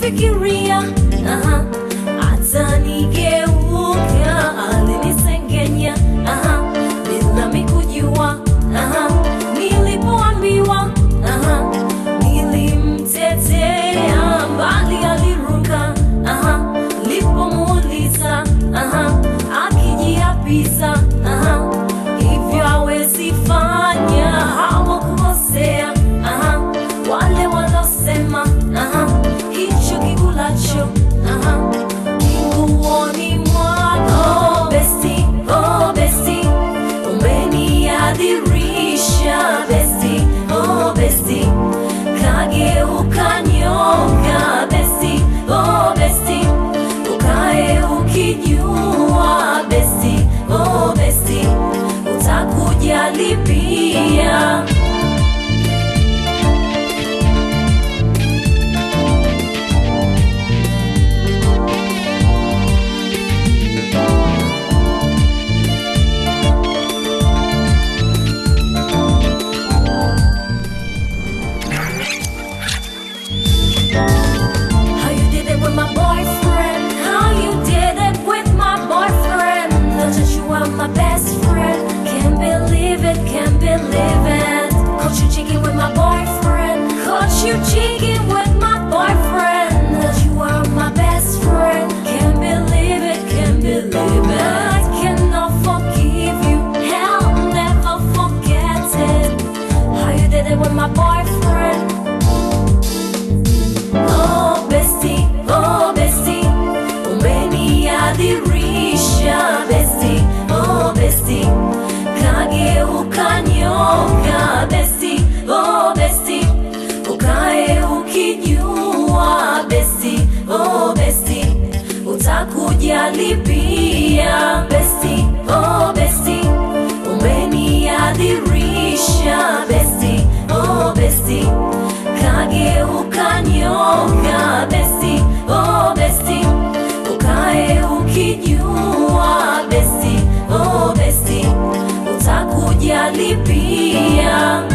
kufikiria aha, atanigeuka alinisengenya aha, bila mikujua aha, nilipoambiwa aha, nilimtetea mbali aliruka aha, lipomuuliza aha, akijiapiza aha, hivyo hawezi fanya hawakukosea aha, wale walosema aha, hicho kikulacho aha, kinguoni mwako besti oh besti umeniadhirisha besti oh besti kageuka nyoka besti oh besti ukae ukijua besti oh besti utakujali pia How you did it with my boyfriend? How you did it with my boyfriend? Know that you are my best friend. Can't believe it, can't believe it. Caught you cheating with my boyfriend. Caught you cheating with my boyfriend. That you are my best friend. Can't believe it, can't believe it. I cannot forgive you. Hell, never forget it. How you did it with my boyfriend? Oh besti, oh besti, umeniadhirisha besti, oh besti, kageuka nyoka besti, oh besti, ukae ukijua besti, oh besti, utakujali pia besti, oh besti, umeniadhirisha besti, oh besti, kageuka nyoka besti, oh besti, ukae ukijua besti, oh besti, utakujali pia